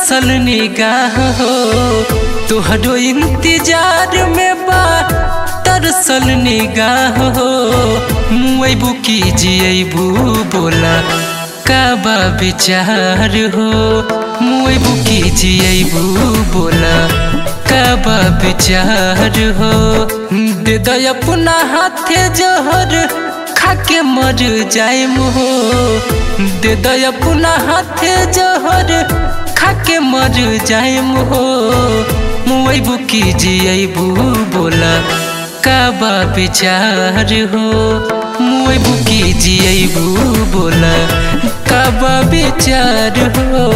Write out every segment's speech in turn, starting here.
तरसल निगाह हो तुहरो इंतजार में बा तरसल निगाह हो मुएबू की जियबू बोला का बा विचार हो मुएबू की जियबू बोला का बा विचार हो दे दो अपना हाथे जहर खाके मर जाए हो दे दो अपना हाथे जहर खाके मर जाए हो मुएबू की जियबू बोला का बा विचार हो मुएबू की जियबू बोला का बा विचार हो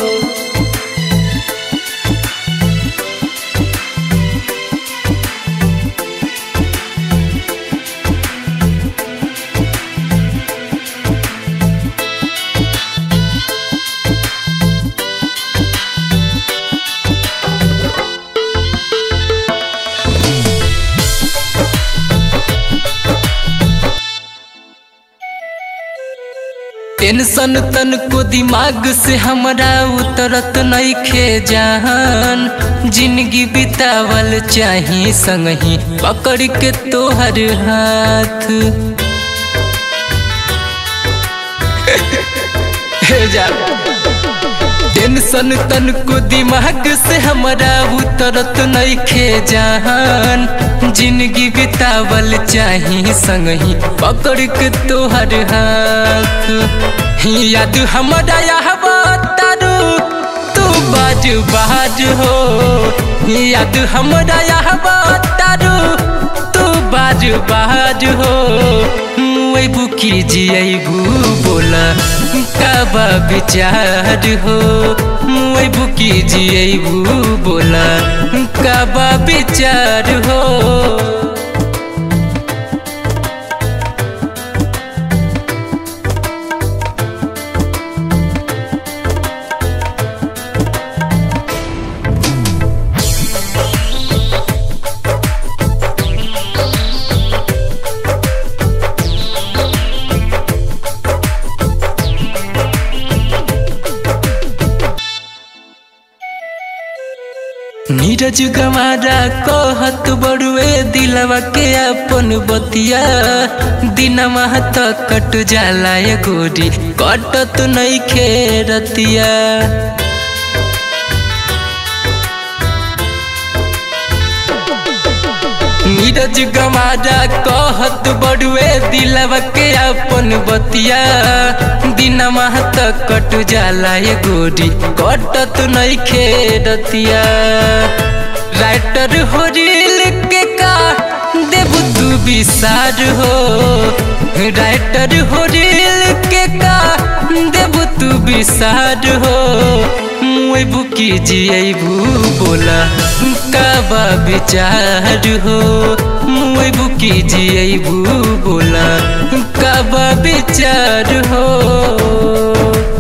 टेंशन तन को दिमाग से हमरा उतरत नहीं खे जान जिंदगी बितावल चाही संगही पकड़ के तोहर हाथ हे जा टेंशन तन को दिमाग से हमरा उतरत नहीं खे जान जिंदगी बितावल चाही संगही पकड़ के तोहर हाथ याद हमरा यहबा तारू तू बाज बाज हो याद हमरा यहबा तारू तू बाज बाज हो मुएबू की जियबू बोला काबा विचार हो मुएबू की जियबू बोला काबा विचार हो नीरज गमारा कहत बड़ुए दिलवा के अपन बतिया दिनमा तक कट जाला ये गोरी कटत नहीं खेरतिया नीरज गमारा कहत बड़ुए दिलवा के अपन बतिया दिनमा तक कट जाला ये गोरी कटत नहीं खेरतिया राइटर हो रील के का देव तू विसार हो राइटर हो रील के का देव तू विसार हो मुएबू की जियबू बोला काबा विचार हो मुएबू की जियबू बोला काबा विचार हो